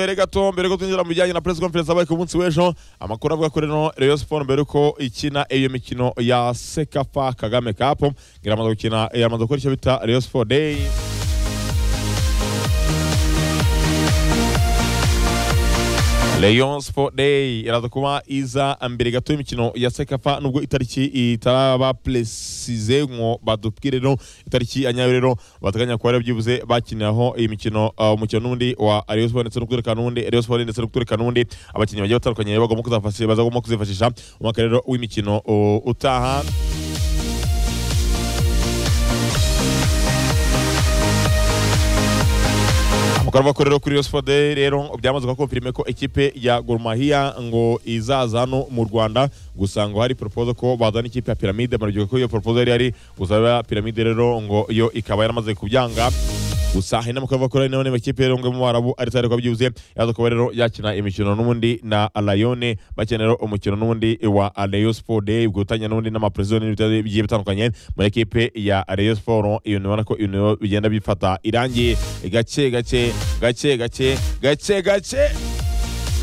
mbere gato mbere ko twinjira mu bijyanye na press conference abaye ku munsi w'ejo amakuru avuga kuri no Rayon Sport mbere ko ikina iyo mikino ya Sekafa Kagame Cup iramaze gukina iramaze gukora icyo bita Rayon Sport Day Rayon Sport Day iraza kuba iza mbere gato y'imikino ya Sekafa nubwo itariki itaraba precise nko badubwire no itariki ya nyayo rero bateganya kuba rero byibuze bakiniraho iyi mikino uh, umukino n'undi wa Rayon Sport ndetse no kutureka n'undi Rayon Sport ndetse no kutureka n'undi abakinnyi bagiye batandukanye bagomba kuzafasha bazagomba kuzifashisha umwaka rero w'imikino uh, utaha Amakuru avuga ko rero kuri Rayon Sport Day rero byamaze gukonfirme ko ekipe ya Gor Mahia ngo izaza hano mu Rwanda gusa ngo hari proposal ko bazana ikipe ya Pyramide barubyiga ko iyo proposal yari ari gusaba Pyramide rero ngo yo ikaba yaramaze kubyanga gusa hari n'amakuru avuga ko rero niba ikipe rero ngo yo mu Barabu ari tayari kuba byibuze yaza kuba rero yakina imikino n'ubundi na Alayone bakenera umukino n'ubundi wa Rayon Sport Day gufatanya n'ubundi n'amapresident n'ibitaro bigiye bitandukanye muri ekipe ya Rayon Sport iyo ubona ko ibintu bigenda bifata irangiye gake gake gake gake gake gake